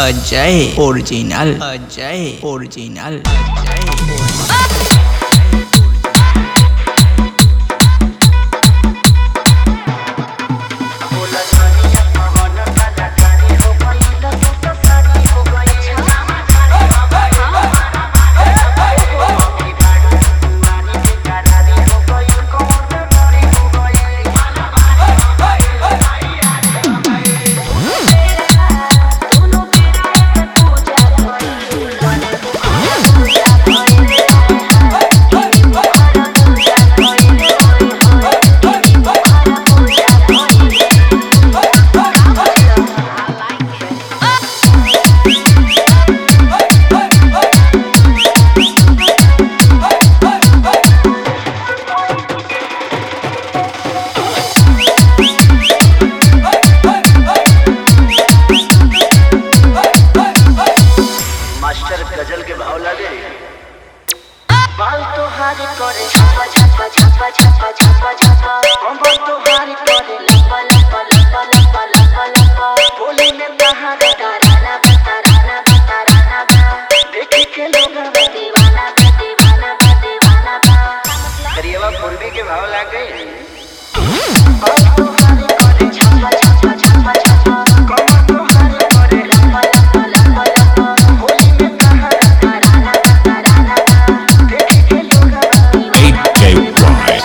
Ajay original Ajay original Ajay master गजल के भाव लगे बाल तोहार करे छप्पा छप्पा छप्पा छप्पा छप्पा छप्पा कमर तोहार करे लप्पा लप्पा लप्पा लप्पा लप्पा लप्पा बोली में तहार ताराना बा ताराना बा ताराना बा देखी के लोग दीवाना बा दीवाना बा दीवाना बा करिएवा पूर्वी के भाव लगे बाल तोहार करे छप्पा छप्पा छप्पा छप्पा कमर तोहार करे लप्पा लप्पा लप्पा लप्पा बोली में तहार ताराना बा ताराना बा देखी के लोग HJY,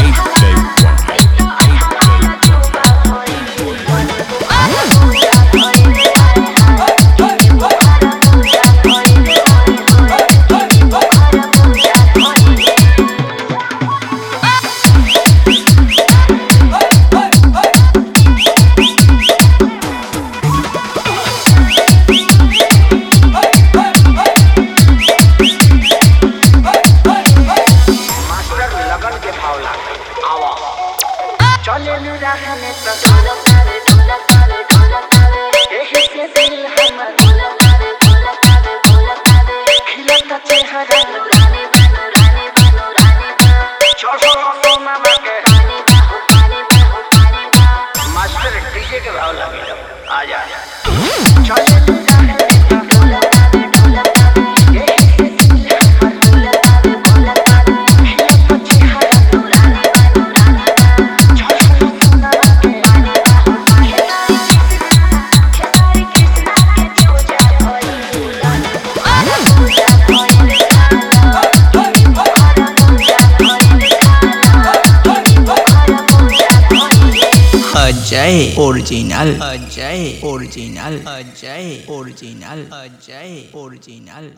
मास्टर लगन के भाव लगे आवा चले नु राह में तो एही से दिल हमर खिलता चेहरा चढ़ो तो मामा के मास्टर डीजे के भाव लगे आ जा चले नु राह में तो एही से दिल हमर खिलता चेहरा चढ़ो तो मामा के Ajay original Ajay original Ajay original Ajay original